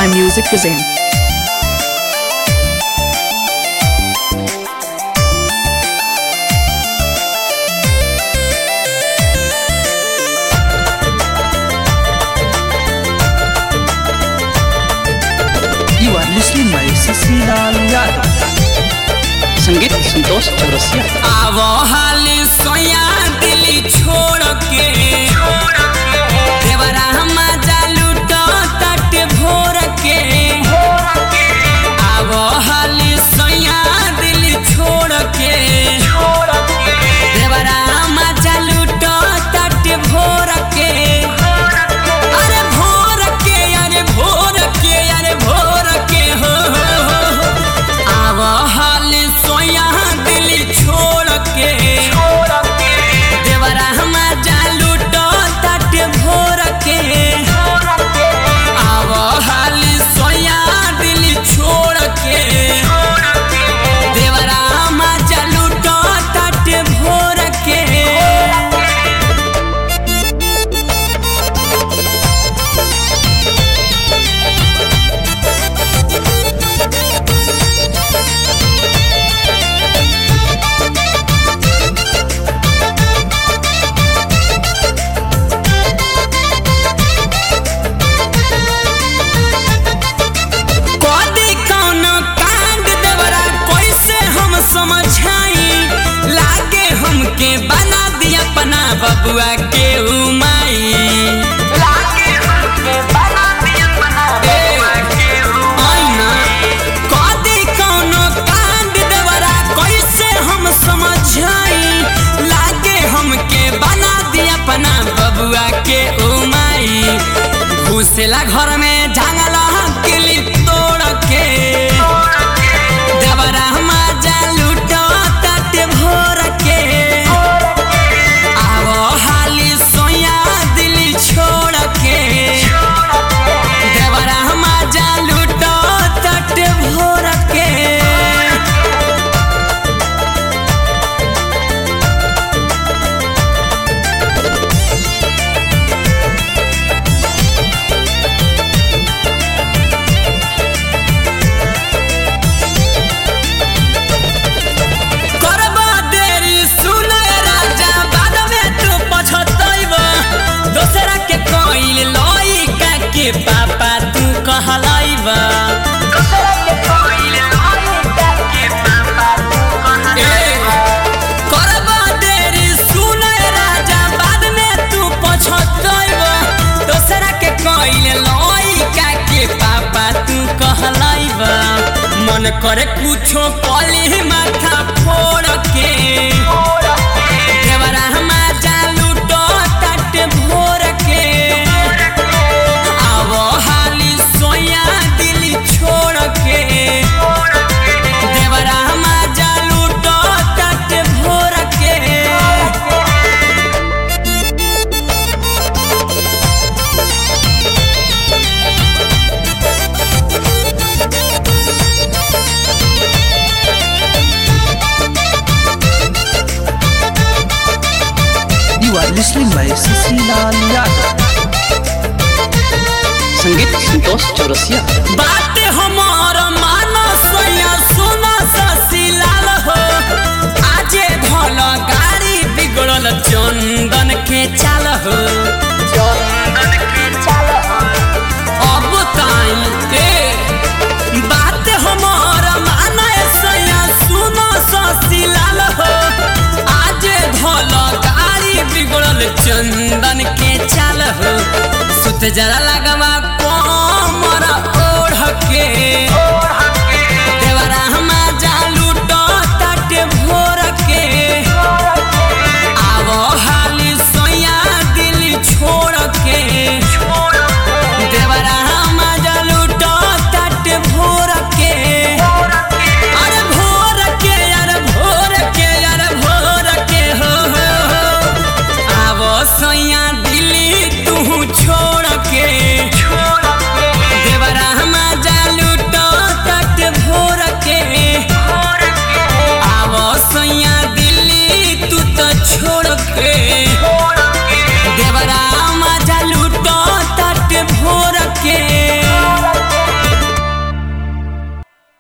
My Music Cuisine. You are listening by Sasilaal Yadav. संगीत संतोष चौरसिया आवो हाली सोया दिली छोड़ के देवरा मजा लूटो तट भोर के आवो हाली सोया दिली छोड़ के देवरा मजा लूटो तट भोर के अरे भोर के अरे भोर के अरे भोर के हो हो, हो, हो। आव हाल सोया दिली छोड़ के देवरा मजा लूटो तट भोर के आव हाल सोया दिली छोड़ के देवरा मजा लूटो तट भोर के कदी कौन कांड देवरा कैसे हम समझाई लागे हमके बना दिया अपना बबुआ के उमाई लागे हमके बना दिया अपना बबुआ के उमाई कदी कौन कांड देवरा कैसे हम समझाई लागे हमके बना दिया अपना बबुआ के उमाई घुसेला घर में झांगला किली तोड़ के देवरा मजा लूटो तट भोर के आवो हाली सोया दिली छोड़ के देवरा मजा लूटो तट भोर के करबा देरी सुनय राजा बाद में तू पछतैब दोसरा के कइल लइका के पापा तू कहलैब दोसरा के कइल लइका के पापा तू कहलैब करबा देरी सुनय राजा बाद में तू पछतैब दोसरा के कइल लइका के पापा तू कहलैब मन करे कुछो कली माथा फोड़ के देवरा मजा लूटो तट भोर के आवो हाली सोया दिली छोड़ के देवरा मजा लूटो तट भोर के You are listening by Sasilaal Yadav. संगीत संतोष चौरसिया बात हमार मानो सोया सुना ससीलाल हो आजे भल गाड़ी बिगड़ल चंदन के चाल हो चंदन के चाल हो अब ताई ए बात हमार मानो सोया सुना ससीलाल हो आजे भल गाड़ी बिगड़ल चंदन के चाल हो सुत जरा लगवा